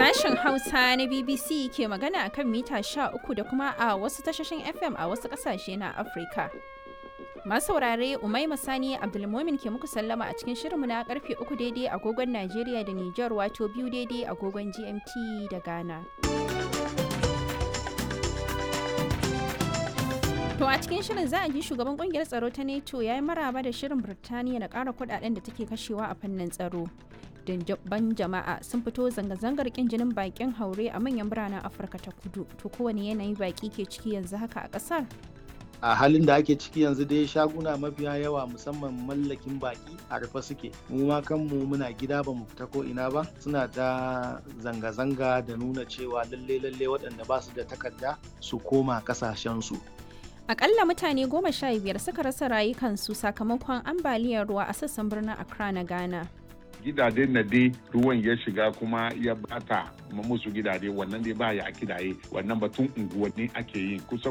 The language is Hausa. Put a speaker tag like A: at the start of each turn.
A: Sashen Hausa na BBC ke magana akan mita 13 da kuma a wasu tashoshin FM a wasu ƙasashe na Afirka. Masu saurare Umaima Sani Abdulmomin ke muku sallama a cikin shirinmu na karfe 3 daidai agogon Najeriya da Nijar wato biyu daidai agogon GMT da Ghana. To a cikin shirin za a ji shugaban kungiyar tsaro ta NATO ya yi maraba da shirin Birtaniya na ƙara kudaden da take kashewa a fannin tsaro. Ban jama'a sun fito zanga-zangar kin jinin bakin haure a manyan biranen Afirka ta kudu. To kowane yanayi baki ke ciki yanzu haka a ƙasar?
B: a halin da ake ciki yanzu dai shaguna mafiya yawa musamman mallakin baki a rufe suke mu ma kanmu muna gida ba mu fita ko ina ba suna ta zanga-zanga da nuna cewa lalle lalle waɗanda ba su da takarda su koma kasashensu
A: Akalla mutane goma sha biyar suka rasa rayukansu sakamakon ambaliyar ruwa a sassan birnin Accra na Ghana.
C: gidajen na dai ruwan ya shiga kuma ya bata musu gidaje wannan dai ba ya kidaye wannan batun unguwanni ake yi kusan